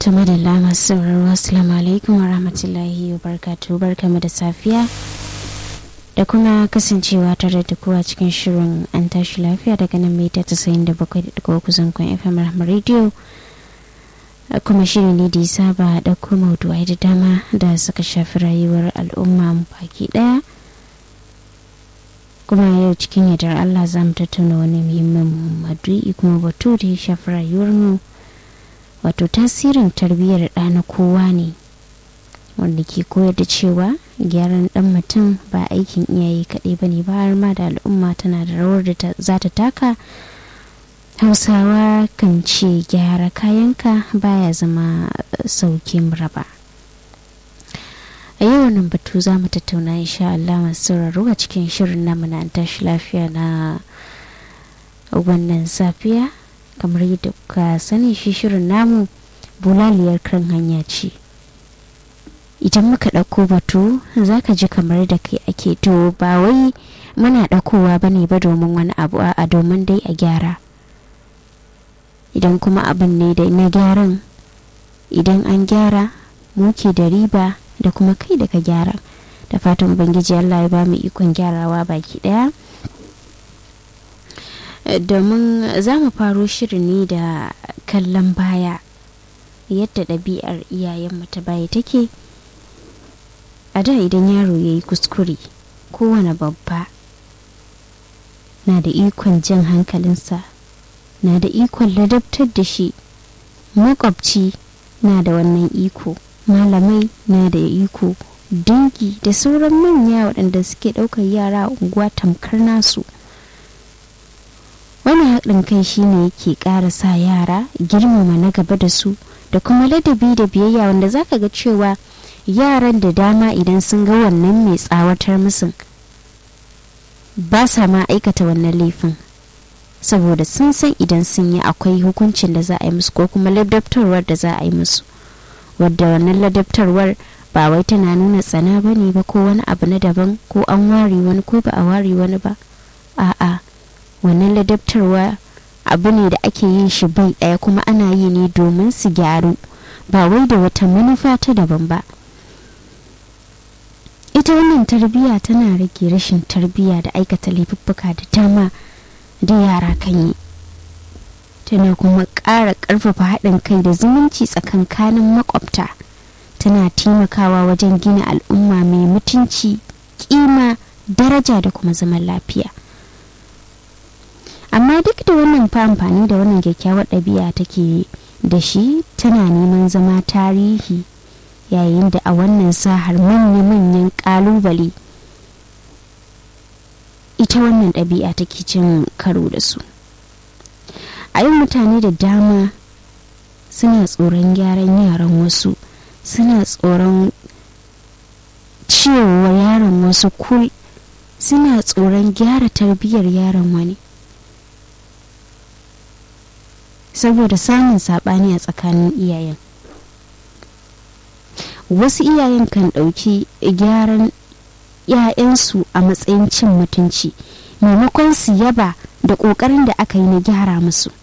tuma da lama sauraro assalamu alaikum wa rahmatullahi wa barkatu barkamu da safiya da kuma kasancewa tare da kowa cikin shirin an tashi lafiya daga nan mita tasa'in da bakwai da uku zankon fm rahama radio kuma shiri ne da ya saba ɗauko maudu'ai da dama da suka shafi rayuwar al'umma baki ɗaya kuma yau cikin yardar allah za mu tattauna wani muhimmin madu'i kuma batu da ya shafi rayuwarmu wato tasirin tarbiyyar ɗa na kowa ne wanda ke koyar da cewa gyaran ɗan mutum ba aikin iyaye kaɗai ba ne ba har ma da al'umma tana da rawar da za ta taka hausawa kan ce gyara kayanka baya zama saukin raba a yau wannan batu za mu tattauna insha Allah masu sauraro a cikin shirin namu na tashi lafiya na wannan safiya kamar yadda kuka sani shi shirin namu bulaliyar kan hanya ce idan muka ɗauko batu za ka ji kamar da kai ake to ba wai muna ɗaukowa ba ne ba domin wani abu a domin dai a gyara idan kuma abin ne da na gyaran idan an gyara muke da riba da kuma kai da ka gyara da fatan ubangiji allah ya ba mu ikon gyarawa baki ɗaya domin za mu faro shirin ne da kallon baya yadda ɗabi'ar iyayenmu ta baya take a da idan yaro ya yi kuskure kowane babba na da ikon jan hankalinsa na da ikon ladabtar da shi makwabci na da wannan iko malamai na da iko dangi da sauran manya waɗanda suke ɗaukar yara a unguwa tamkar nasu wani haɗin kai shine yake ƙara sa yara girmama na gaba da su da kuma ladabi da biyayya wanda zaka ga cewa yaran da dama idan sun ga wannan mai tsawatar musu ba sa ma aikata wannan laifin saboda sun san idan sun yi akwai hukuncin da za a yi musu ko kuma ladabtarwar da za a yi musu wadda wannan ladabtarwar ba wai tana nuna tsana ba ne ba ko wani abu na daban ko an ware wani ko ba a ware wani ba a'a wannan ladabtarwa abu ne da ake yin shi bai ɗaya kuma ana yi ne domin su gyaru ba wai da wata manufa ta daban ba ita wannan tarbiyya tana rage rashin tarbiyya da aikata laifuffuka da dama da yara kan yi tana kuma ƙara ƙarfafa haɗin kai da zumunci tsakankanin makwabta tana taimakawa wajen gina al'umma mai mutunci kima daraja da kuma zaman lafiya amma duk da wannan fa amfani da wannan kyakkyawar ɗabi'a take da shi tana neman zama tarihi yayin da a wannan sahar manya-manyan ƙalubale ita wannan ɗabi'a take cin karo da su a yin mutane da dama suna tsoron gyaran yaran wasu suna tsoron cewa yaron wasu kul suna tsoron gyara tarbiyyar yaron wani saboda samun saɓani a tsakanin iyayen wasu iyayen kan ɗauki gyaran 'ya'yansu a matsayin cin mutunci maimakon su yaba da ƙoƙarin da aka yi na gyara musu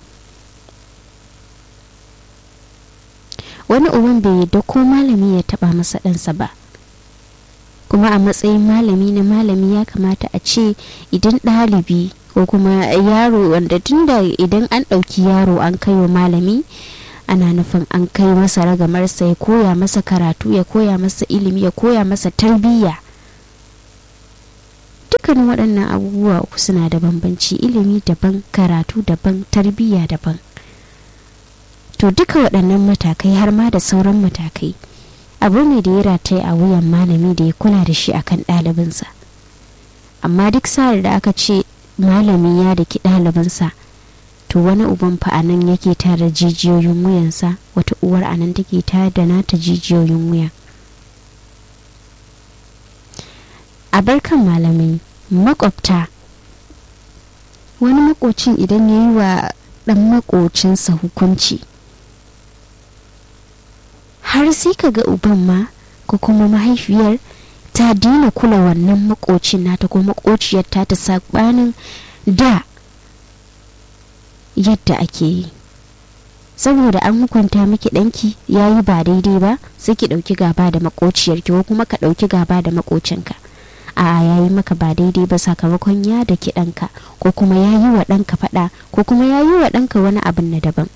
wani uban bai yadda ko malami ya taba masa ɗansa ba kuma a matsayin malami na malami ya kamata a ce idan ɗalibi ko kuma yaro wanda tunda idan an ɗauki yaro an kai wa malami ana nufin an kai masa ragamarsa ya koya masa karatu ya koya masa ilimi ya koya masa tarbiyya dukkanin waɗannan abubuwa uku suna da bambanci ilimi daban karatu daban tarbiyya daban to duka waɗannan matakai har ma da sauran matakai abu ne da ya rataye a wuyan malami da ya kula da shi akan ɗalibinsa amma duk sa'ar da aka ce malami ya daki ɗalibinsa to wani uban fa a nan yake tara jijiyoyin wuyansa wata uwar a nan take tare da nata jijiyoyin wuya a barkan malamai makwabta wani makocin idan ya yi wa ɗan makocinsa hukunci har sai ka ga uban ma ko kuma mahaifiyar ta dina kula wannan makocin nata ko makociyar ta ta sabanin da yadda ake yi saboda an hukunta miki ɗanki ya yi ba daidai ba sai ki ɗauki gaba da makociyarki ko kuma ka ɗauki gaba da makocinka a ya yi maka ba daidai ba sakamakon ya da ki ɗanka ko kuma ya yi wa ɗanka faɗa ko kuma ya yi wa ɗanka wani abin na daban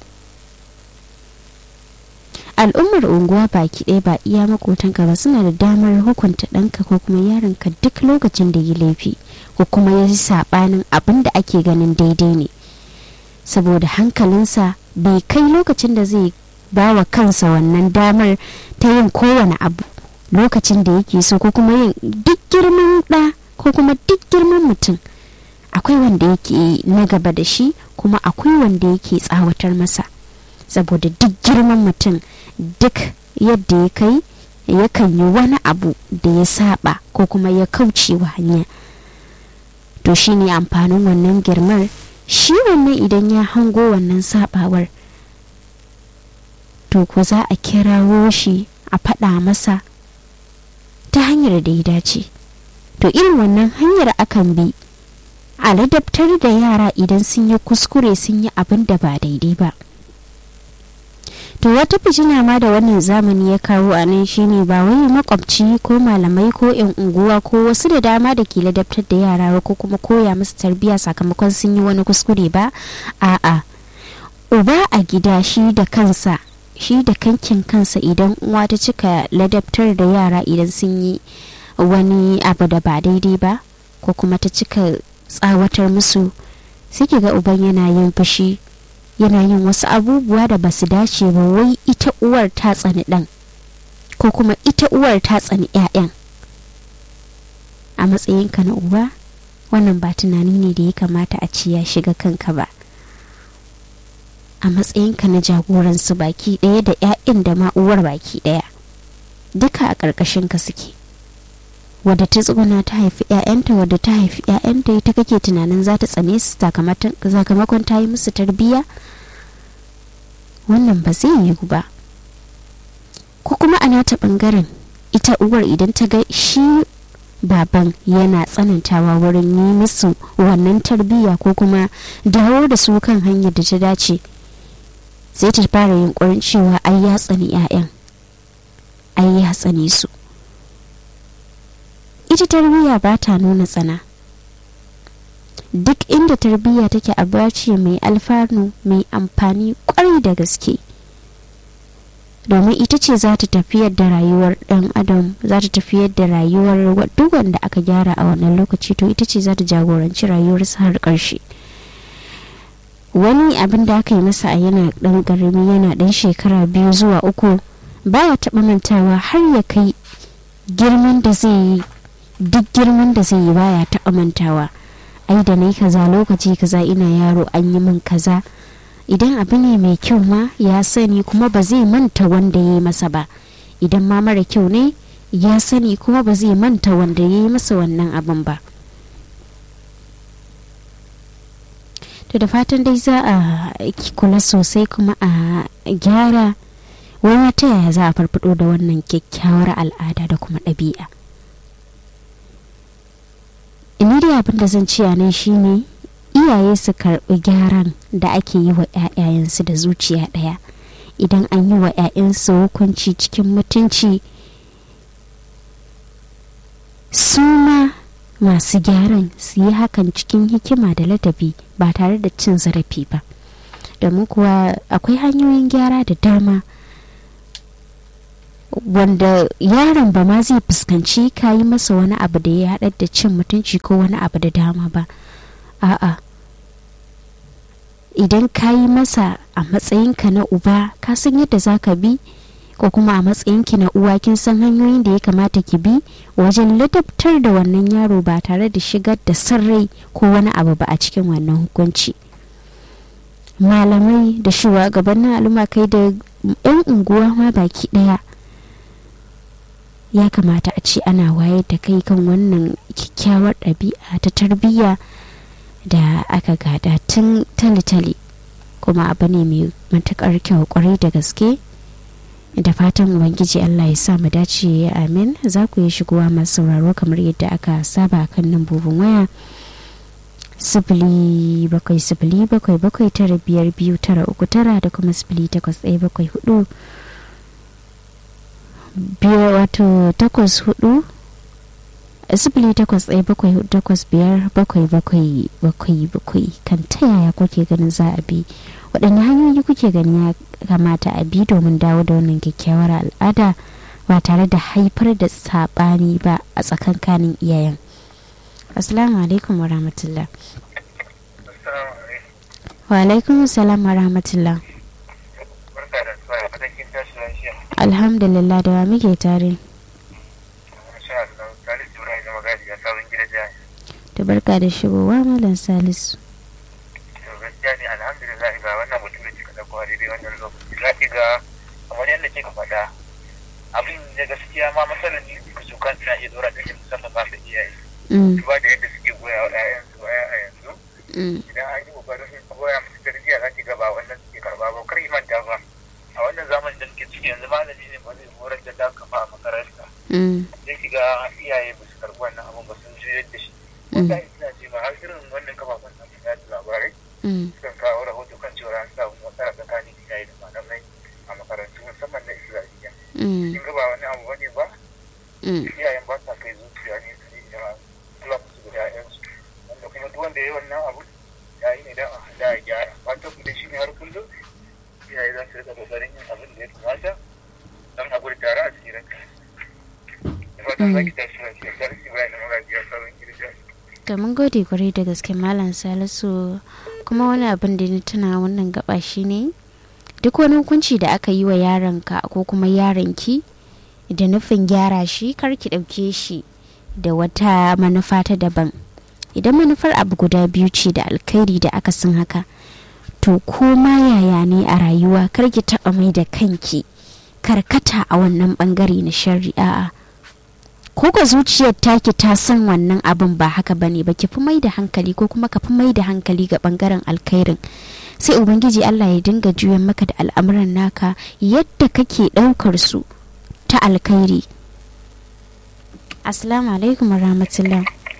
al'ummar unguwa baki ɗaya ba iya makotanka ba suna da damar hukunta ɗanka ko kuma yaronka duk lokacin da yi laifi ko kuma ya yi saɓanin abin da ake ganin daidai ne saboda hankalinsa bai kai lokacin da zai ba wa kansa wannan damar ta yin kowane abu lokacin da yake so ko kuma yin duk girman ɗa ko kuma duk girman mutum akwai wanda yake na gaba da shi kuma akwai wanda yake tsawatar masa saboda duk girman mutum duk yadda ya kai yakan yi wani abu da ya saba ko kuma ya kauce wa hanya to shine amfanin wannan girmar shi wannan idan ya hango wannan sabawar to ko za a kirawo shi a faɗa masa ta hanyar da ya dace to irin wannan hanyar akan bi a ladabtar da yara idan sun yi kuskure sun yi abin da ba daidai ba to wata fitina ma da wannan zamani ya kawo a nan shine ba wai makwabci ko malamai ko yan unguwa ko wasu da dama da ke ladabtar da yara ko kuma koya musu tarbiyya sakamakon sun yi wani kuskure ba a'a uba a gida shi da kansa shi da kankin kansa idan uwa ta cika ladabtar da yara idan sun yi wani abu da ba daidai ba ko kuma ta cika tsawatar musu sai ga uban yana yin fushi yana yin wasu abubuwa da ba su dace ba wai ita uwar ta tsani ɗan ko kuma ita uwar ta tsani 'ya'yan a matsayinka na uba wannan ba tunani ne da ya kamata a ci ya shiga kanka ba a matsayinka na jagoransu baki ɗaya da 'ya'yan da ma uwar baki ɗaya duka a ƙarƙashinka suke wadda ta tsuguna ta haifi 'ya'yanta wadda ta haifi 'ya'yanta ita kake tunanin za ta tsane su sakamakon ta yi musu tarbiyya wannan ba zai yiwu ba ko kuma a nata bangaren ita uwar idan ta ga shi baban yana tsanantawa wurin yi musu wannan tarbiyya ko kuma dawo da su kan hanyar da ta dace sai ta fara yunkurin cewa ai ya tsani 'ya'yan ai ya tsane su ita tarbiyya ba ta nuna tsana duk inda tarbiyya take a ce mai alfanu mai amfani kwarai da gaske domin ita ce za ta tafiyar da rayuwar dan adam za ta tafiyar da rayuwar duk wanda aka gyara a wannan lokaci to ita ce za ta jagoranci rayuwarsa har ƙarshe wani abin da aka yi masa a yana dan ƙarami yana dan shekara biyu zuwa uku baya taɓa mantawa har ya kai girman da zai yi duk girman da zai yi baya taɓa mantawa ai da na kaza lokaci kaza ina yaro an yi min kaza idan abu ne mai kyau ma ya sani kuma ba zai manta wanda ya yi masa ba idan ma mara kyau ne ya sani kuma ba zai manta wanda ya yi masa wannan abin ba to da fatan dai za a kula sosai kuma a gyara wani ta yaya za a farfado da wannan kyakkyawar al'ada da kuma ɗabi'a ni dai abin da zan ce a nan shine iyaye su karɓi gyaran da ake yi wa 'ya'yayensu da zuciya ɗaya idan an yi wa 'ya'yansu hukunci cikin mutunci su ma masu gyaran su yi hakan cikin hikima da ladabi ba tare da cin zarafi ba domin kuwa akwai hanyoyin gyara da dama wanda yaron ba ma zai fuskanci ka yi masa wani abu da ya haɗar da cin mutunci ko wani abu da dama ba a'a idan ka yi masa a matsayinka na uba ka san yadda za ka bi ko kuma a matsayinki na uwa kin san hanyoyin da ya kamata ki bi wajen ladabtar da wannan yaro ba tare da shigar da sarrai ko wani abu ba a cikin wannan hukunci malamai da shugabannin al'umma kai da 'yan unguwa ma baki ɗaya ya kamata a ce ana wayar da kai kan wannan kyakkyawar ɗabi'a ta tarbiyya da aka gada tun tale-tale kuma abu ne mai matuƙar kyau kwarai da gaske da fatan ubangiji allah ya sa mu dace amin za ku yi shigowa masu sauraro kamar yadda aka saba kan lambobin waya sifili bakwai sifili bakwai bakwai tara biyar biyu tara uku tara da kuma sifili takwas ɗaya bakwai hudu biyar wato takwas hudu sifili takwas ɗaya bakwai hudu takwas biyar bakwai bakwai bakwai bakwai kan ta yaya kuke ganin za a bi waɗanne hanyoyi kuke ganin ya kamata a bi domin dawo da wannan kyakkyawar al'ada ba tare da haifar da saɓani ba a tsakankanin iyayen assalamu alaikum wa rahmatullah wa alaikum salam wa rahmatullah alhamdulillah da wa muke tare da barka da shigowa malam salisu gaskiya ne alhamdulillah ga wannan mutum da kika dauko a daidai wannan lokaci za ki ga kamar yadda kika faɗa abin da gaskiya ma matsalar ne su kan suna iya dora da shi musamman ba su iyaye duba da yadda suke goya wa ƴaƴansu a yanzu idan an yi kokarin su goya musu tarbiyya za ki ga ba wannan suke karba ba kar manta ba a wannan zamanin da suke ciki yanzu malami ne ba zai horar da da kafa a makaranta sai ki ga iyaye ba su karbi wannan abin ba sun juyar da shi wanda ina ce ma har irin wannan kafafen na da labarai sukan kawo rahoto kan cewa an samu matsala tsakanin iyaye da malamai a makarantu musamman na islamiyya kin ga ba wani abu bane ba iyayen ba sa kai zuciya ne su yi kula musu da ƴaƴansu wanda kuma duk wanda ya yi wannan abu ya yi ne dan a da ya gyara fatan ku da shi ne har kullum iyaye za su rika kokarin yin abin da ya kamata don a gudu tare a tsirin da fatan za ki tashi lafiya sarki bayan da magajiya sauran girgiya to mun gode kwarai da gaske malam salisu kuma wani abin da ni tuna wannan gaba shine duk wani hukunci da aka yi wa yaronka ko kuma yaronki da nufin gyara shi kar ki ɗauke shi da wata manufa ta daban idan manufar abu guda biyu ce da alkhairi da aka sun haka to koma yaya ne a rayuwa kar ki taɓa mai da kanki karkata a wannan bangare na shari'a ko ga zuciyar taki ta san wannan abin ba haka bane ba ki fi mai da hankali ko kuma ka fi mai da hankali ga bangaren alkhairin sai ubangiji Allah ya dinga juyan maka da al'amuran naka yadda kake daukar su ta alkhairi assalamu alaikum rahmatullah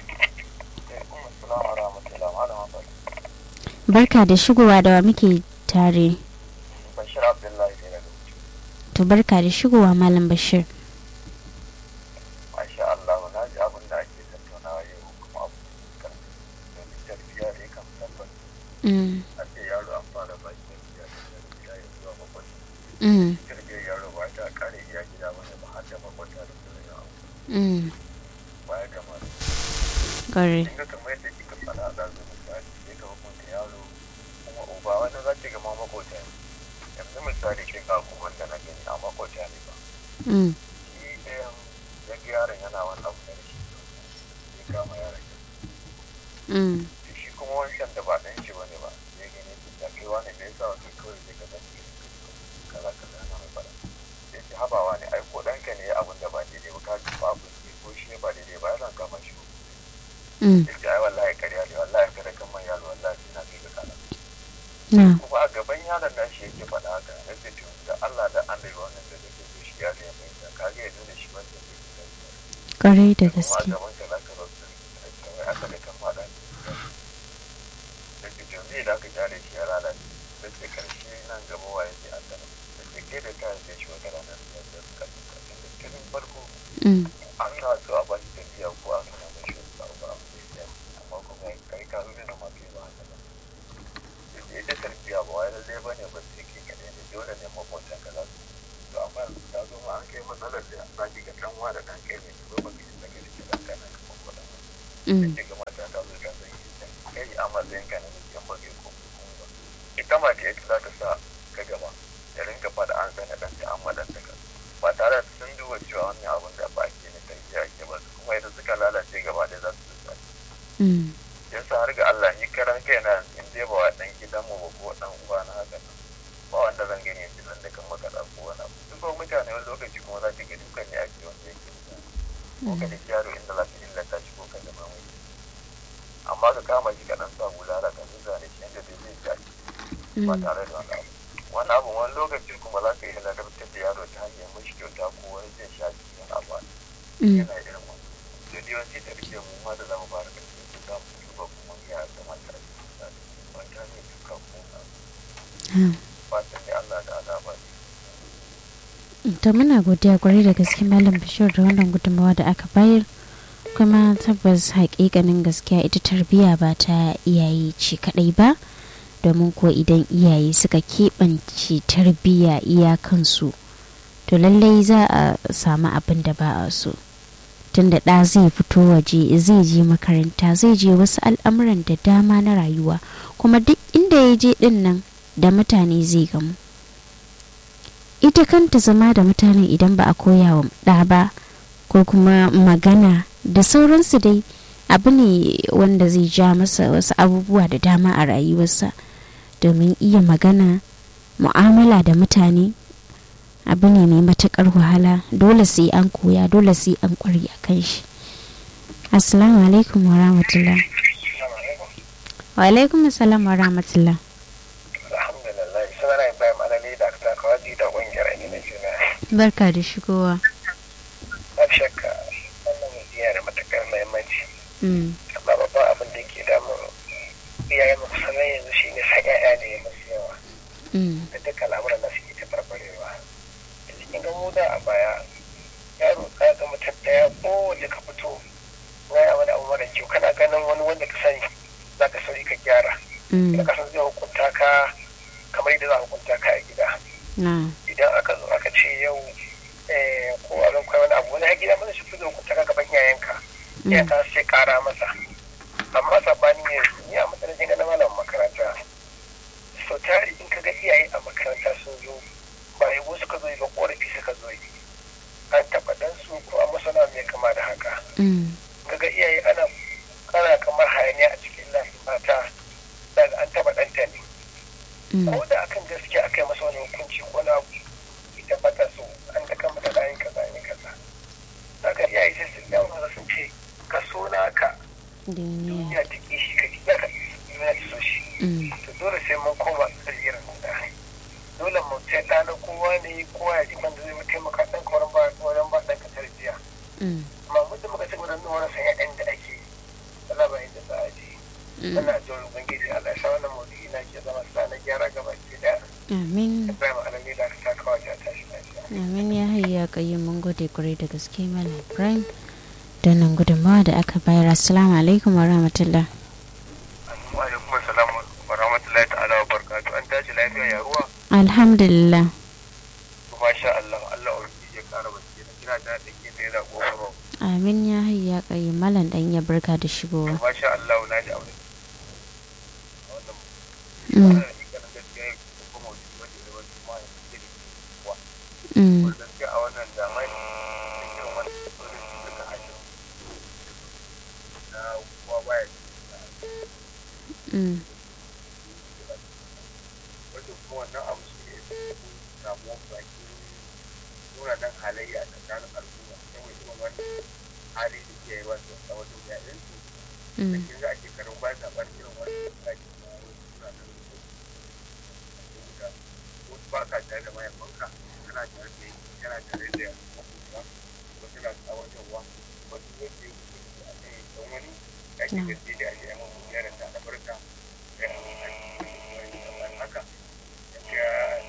barka da shigowa da wa muke tare bashir abdullahi ne to barka da shigowa malam bashir masha Allah na ji abin da ake tattaunawa yau kuma abu domin tarbiyya da ya kan tabbata a ce yaro an fara ba shi tarbiyya da tarbiyya ya zuwa makwai tarbiyyar yaro ba ta kare iya gida wani ba har da makwata da kuma yawa ba ya gama da Kare. kin ga kamar yadda kika faɗa da zo misali sai ka hukunta yaro kuma uba wani za ki gama makwata ne yanzu misali kin ga kuma da na gani a makwata ne ba shi ɗayan ya ga yaron yana wani abu da shi ya kama yaron ya shi kuma wancan da ba ɗan shi bane ba ya gani da kai wani da ya sa wa kai kawai zai ka zanci kaza kaza na mai fara sai ce habawa ne ai ko ɗanka ne abin da ba daidai ba ka ba abu ne ko shi ne ba daidai ba yana kama shi sai ce ai wallahi karya ne wallahi kada kan man yaro wallahi ina kai ga kana kuma a gaban yaron nan shi yake faɗa haka na ce to da Allah da an bai wannan da zai so shi ya ne mai da kage ya nuna shi wanda zai yi Kwarai da kuma a gaske. gaban ka za ka zo su kawai aka da kan faɗa da ke to zai da aka kyale shi ya lalace da ke karshe nan gaba waye sai an gana da ke kai da kayan sai shi wata ranar da ya suka suka da cikin farko an na so a ba shi tafiya ko a nuna mai shi ba ba a mai siya amma kuma kai ka zuwa na mafi ba haka ba da ke ita tafiya ba wai lallai ba ne ba sai ke kaɗai ne dole ne makwatan ka za su to amma yanzu ta zo ma an kai matsalar da za ki ga ɗan wa da ɗan kai ne su zo ba ka yi daga cikin ɗan kanan ka makwatan ba sai ga mata ta zo ta zai yi kai a matsayin ka na mutum ba kai ko kuma ba ita ma ta ita za ta sa ka gaba da rinka faɗa an sani ɗan ta amma ɗan ta ka ba tare da sun duba cewa wannan abin da ba ke ne tarbiyya ake ba su kuma idan suka lalace gaba da za su zuwa yasa har ga Allah ni karan kai na in dai ba wa ɗan gidan mu ba ko ɗan uwa na haka nan ba wanda zan gani yanzu nan da kan maka ɗan ko wani abu duk ba mutane wani lokaci kuma za ki ga dukan ne ake wanda yake mutane ko ka da yaro inda za ka illata shi ko ka da mamaye amma ka kama shi ka ɗan sa bulala ka zuza da shi yadda dai zai ja ba tare da wani abu wani abu wani lokacin kuma za ka yi ladabtar da yaro ta hanyar mashi kyauta ko wani zai sha cikin abu yana irin wani da yawanci tarbiyyar mu ma da za mu fara ƙarfi su za mu duba kuma ya kamata to muna godiya kwarai da gaske malam bashir da wannan gudunmawa da aka bayar kuma tabbas hakikanin gaskiya ita tarbiyya ba ta iyaye ce kadai ba domin ko idan iyaye suka keɓance tarbiyya iyakansu to lallai za a samu abin da ba a so tunda ɗa zai fito waje zai je makaranta zai je wasu al'amuran da dama na rayuwa kuma duk inda ya je ɗin nan da mutane zai gamu ita kanta zama da mutanen idan ba a koya wa ɗa ba ko kuma magana da sauransu dai abu ne wanda zai ja masa wasu abubuwa da dama a rayuwarsa domin iya magana mu'amala da mutane abu ne mai matuƙar wahala dole sai an koya dole sai an ƙware a kan shi assalamu alaikum wa rahmatullah wa alaikum assalam wa rahmatullah alhamdulillah sunana ibrahim alali da aka kawaji da ƙungiyar ainihin juna barka da shigowa ba shakka wannan yana da matuƙar muhimmanci Mm, amma babban abin da ke damun iyayen mu kusan yanzu shine sa ƴaƴa da ya musu yawa mm, da duka al'amuran da suke ta farfarewa da cikin ga mu da a baya yaro ka ga mutum ɗaya ko da ka fito wani wani abu mara kyau kana ganin wani wanda ka sani za ka sauri ka gyara mm, da ka san zai hukunta ka kamar yadda za a hukunta ka a gida na idan aka zo aka ce yau eh, ko a zan wani abu wani har gida mana shi fi zai hukunta ka gaban iyayenka ya mm, ta sai kara masa amma sabani ne ni a matsayin ga na malam makaranta sau tari in ka ga iyaye a makaranta sun zo ba yabo suka zo yi ba korafi suka zo yi an taɓa dan su ko a masana mai kama da haka mm, ka ga iyaye ana kana kamar hayaniya a cikin layin mata daga an taɓa ɗanta ne mm, ko da akan gaskiya aka yi masa wani hukunci ko na abu ita ba ta so an ta kama da layin kaza ne kaza daga iyaye sai sun dawo sun ce ka so naka duniya duniya ta ƙi shi ka ƙi ka duniya ta so shi mm, to dole sai mun koma tsariyar da dole mu ta ɗana kowa ne kowa ya ji man da zai mu taimaka ɗan kawarin ba wajen ba ɗan ka tarbiyya mm, amma muddin muka ci gudun nuna san yaɗan da ake yi Allah ba inda za a je mm. ana jin ubangiji Allah ya sa wannan maudu'i na ke zama sa na gyara gaba ke da amin Ibrahim Alami da aka taka wajen a tashi lafiya. amin ya hayya kayi mun gode kwarai da gaske malam ibrahim da nan gudunmawa da aka bayar assalamu alaikum wa rahmatullah Wa alaikum assalam wa rahmatullahi ta'ala wa barakatuh an tashi lafiya ya ruwa alhamdulillah masha Allah Allah ubangiji ya kara basira kina da dake da yana gofaro amin ya hayya kayi malam dan ya barka da shigowa masha Allah na ji aure wannan mm, ganin gaskiya ko kuma wani wani da wani ma ya ke da kuwa mm, ko gaskiya a wannan zamani cikin wani wani suka hajji na kuwa baya mm, wanda kuma wannan abu shi ne samuwar baki nuna nan halayya a tsakanin al'umma saboda irin wani hali da ke yi wasu a wajen yayin su da mm, kin ga ake karin ba ta bar irin wani tsaki na wasu suna nan da ko ba ka tare da mahaifanka kana tare da yi kana tare da makusa ko suna tsawatarwa wasu yake yi a kan dan wani ya ke gaske da ake yi mamu yaran da albarka ya yi haka ya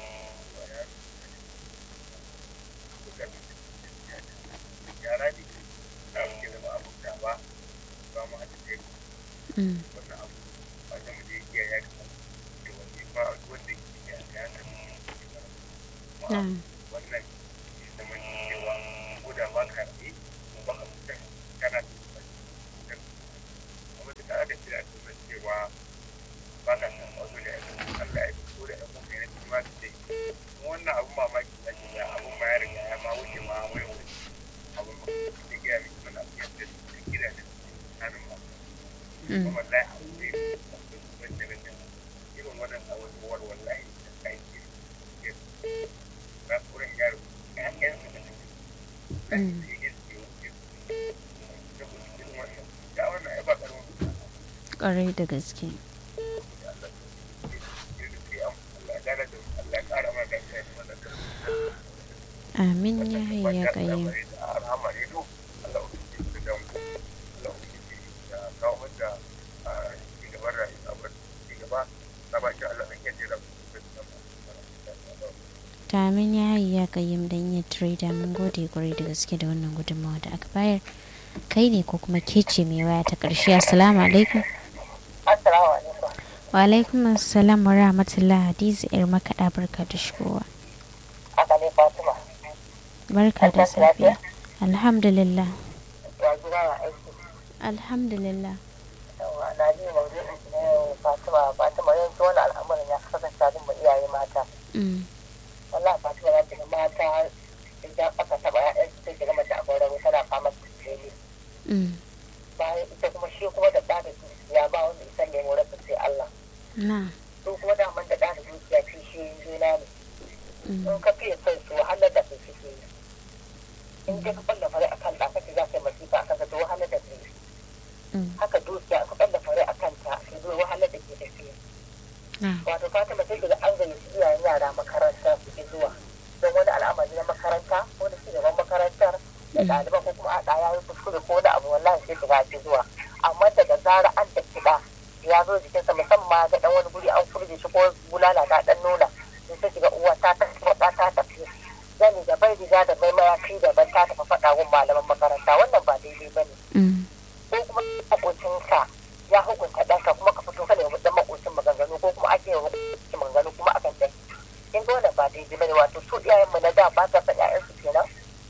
yara ne da muke zama abuta ba ba mu haɗa kai mm, wannan abu ba zama da yake ya kama da wani ba wanda ke ya ya kama na, wannan ya zama cewa ko da ba ka yi ba ka mutan kana da kuma da tare da kira da cewa ba ka san wasu da Allah ya fito da ɗan kuma ya ci ma da wannan abu mamaki da ke ya abun ma ya riga ya ma wuce ma wai wani abun ba da gaya mai mana yadda da gida da tsarin ma mm, kuma wallahi abu ne wanda na san irin wannan abubuwar wallahi da aiki ke ba kuren yaro ƴaƴansu da suke Mm. kwarai da gaske amin ya hayya kayi ta amin ya hayi ya kayyam dan ya trader mun gode kwarai da gaske da wannan gudunmawa da aka bayar kai ne ko kuma ke ce mai waya ta karshe assalamu alaikum Assalamu alaikum. wa alaikum assalam wa rahmatullah hadiza yar makaɗa barka da shigowa Haka ne Fatima. barka da An tashi lafiya? safiya alhamdulillah Ya gida ya aiki. alhamdulillah Yawwa na ji maudu'in ki na yau Fatima. Fatima yanzu wani al'amarin ya kasance abin mu iyaye mata. Mm, Wallahi Fatima za ta ga mata idan aka taɓa ya'yan su sai ki ga mace a gauran tana fama da jeli. mm, Bayan ita kuma shi kuma da ɗa da dukiya ba wanda isa ne mu rasa sai Allah. na Su kuma daman da ɗa da dukiya shi shi juna ne. mm, In ka fiye son su wahalar da su suke yi. In dai ka ɓalla fare akan ɗa kace za ka yi masifa akan ka to wahalar da su yi. mm, haka dukiya aka ɓalla fare a kanta sai zuwa wahalar da ke tafiya na wato fatima sai daga an gayyaci iyayen yara makaranta su ke zuwa don wani al'amari na makaranta ko da shugaban makarantar da ɗaliban ko kuma a ɗaya ya kuskure ko da abu wallahi sai shiga ake zuwa amma daga zara an da kiɗa ya zo jikinsa musamman ga ɗan wani guri an furge shi ko bulala ta ɗan nuna sai sai shiga uwa ta tafi ta ta tafi zani da bai riga da bai mayafi da ban ta tafi faɗa gun malaman makaranta wannan ba daidai ba ne mm, ko kuma makocinka ya hukunta ɗanka kuma ka fito kana yi dan makocin maganganu ko kuma ake yi makocin maganganu kuma akan ɗan kin ga wannan ba daidai bane wato su iyayen mu na da ba ta san ƴaƴan su kenan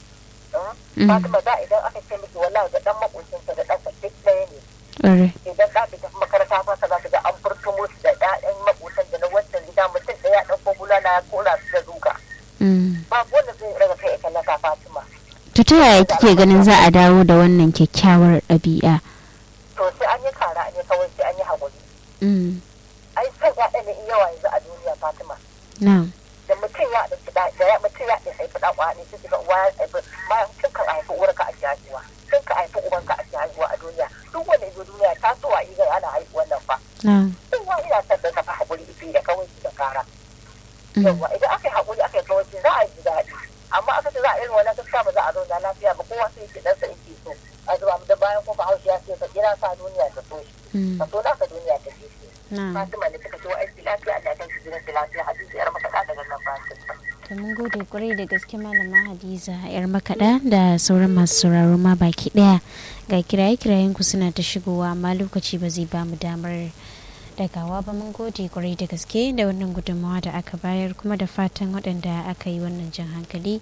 Mm. Fatima da idan aka ce miki wallahi da dan makocinka da ɗanka duk ɗaya ne ƙwarai idan ɗa bai tafi makaranta ba ka za ka ga an furto musu da ƴaƴan makotan da na wancan gida mutum ɗaya ɗan ko bulala ya kora su da duka mm. babu wanda zai raga kai ya kallaka Fatima to ta yaya kike ganin za a dawo da wannan kyakkyawar ɗabi'a to sai an yi kara ne kawai sai an yi haƙuri Mm, ai san ƴaƴan ne in yawa yanzu a duniya Fatima na da mutum ya ɗauki ɗa da ya mutum ya ɗauki haifi ɗan ƙwani sai kiga uwa ya haifi bayan tun kan haifi uwarka a ke haihuwa tun ka haifi ubanka a ke haihuwa a duniya duk wanda ya zo duniya ta so a idan ana haihuwan nan fa na kowa ina son da kafa haƙuri ifi da kawai da kara mm, yawwa idan aka yi haƙuri aka yi kawai za a ji daɗi amma aka ce za a irin wannan gaskiya ba za a zauna lafiya ba kowa sai yake ɗansa yake so a zuba mu da bayan ko haushi ya ce ka kira sa duniya ta so shi mm, ka so naka duniya ta ce shi na Fatima ne suka ce wa aiki lafiya Allah ya kai shi gidan lafiya hadisi yar makaɗa daga nan Fatima. to mun gode kwarai da gaske malama hadiza yar makaɗa da sauran masu sauraro ma baki ɗaya ga kiraye kirayen ku suna ta shigowa amma lokaci ba zai ba mu damar dagawa ba mun gode kwarai da gaske da wannan gudunmawa da aka bayar kuma da fatan waɗanda aka yi wannan jan hankali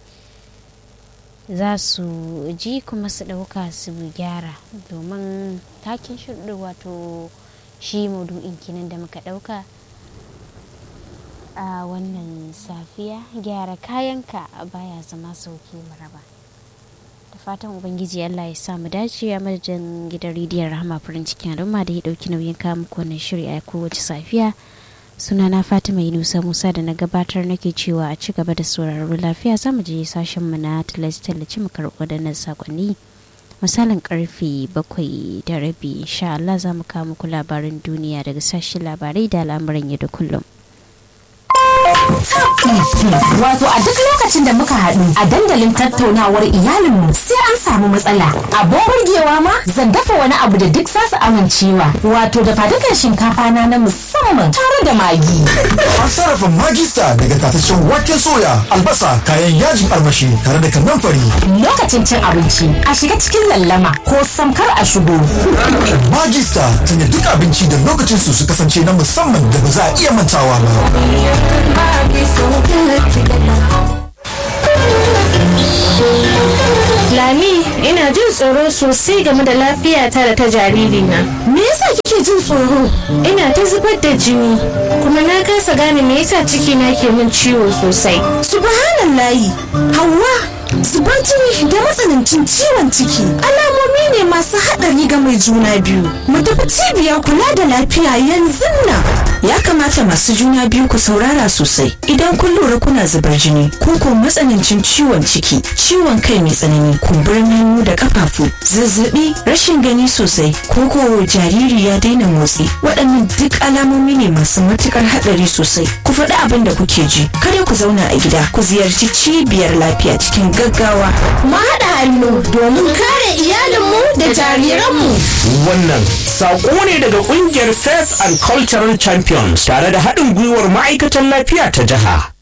za su ji kuma su ɗauka su gyara domin takin shirɗi wato shi maudu'in kinan da muka ɗauka a wannan safiya gyara kayanka baya zama sauki maraba da fatan ubangiji allah ya samu dace a madadin gidan rediyon rahama farin cikin al'umma da ya dauki nauyin kawo muku wannan shiri a kowace safiya suna na fatima yunusa musa da na gabatar nake cewa a ci gaba da sauraro lafiya za mu je sashen mu na tallace-tallace mu karɓi waɗannan sakonni misalin karfe bakwai da rabi insha Allah za mu kawo muku labarin duniya daga sashen labarai da al'amuran yau da kullum Wato a duk lokacin da muka haɗu a dandalin tattaunawar iyalinmu sai an samu matsala. Abin burgewa ma zan dafa wani abu da duk zasu amincewa. Wato da fadukan shinkafa na na musamman tare da magi. An sarrafa magista daga tataccen waken soya, albasa, kayan yajin armashi tare da kanamfari. Lokacin cin abinci a shiga cikin lallama ko samkar a shigo. Magista sanya duk abinci da lokacin su su kasance na musamman da ba za a iya mantawa ba. Lami, ina jin tsoro sosai game da lafiyata da ta jaririna. Me yasa kike jin tsoro? Ina ta zubar da jini, kuma na kasa gane me yasa cikina ke min ciwo sosai. Subhanallahi, Hauwa, zubar jini da matsanancin ciwon ciki alamomi ne masu haɗari ga mai juna biyu. Mu tafi cibiyar kula da lafiya yanzu nan. Ya kamata masu juna biyu ku saurara sosai idan kun lura kuna zubar jini ko ko matsanancin ciwon ciki, ciwon kai mai tsanani, kumburin hannu da kafafu, zazzabi, rashin gani sosai ko ko jariri ya daina motsi. Waɗannan duk alamomi ne masu matukar haɗari sosai. Ku faɗi abin da kuke ji. Kada ku zauna a gida, ku ziyarci cibiyar lafiya cikin gaggawa. Mu haɗa hannu domin kare iyalinmu da jariranmu. Wannan saƙo ne daga ƙungiyar Faith and Cultural Champions tare da haɗin gwiwar ma'aikatan lafiya ta jiha.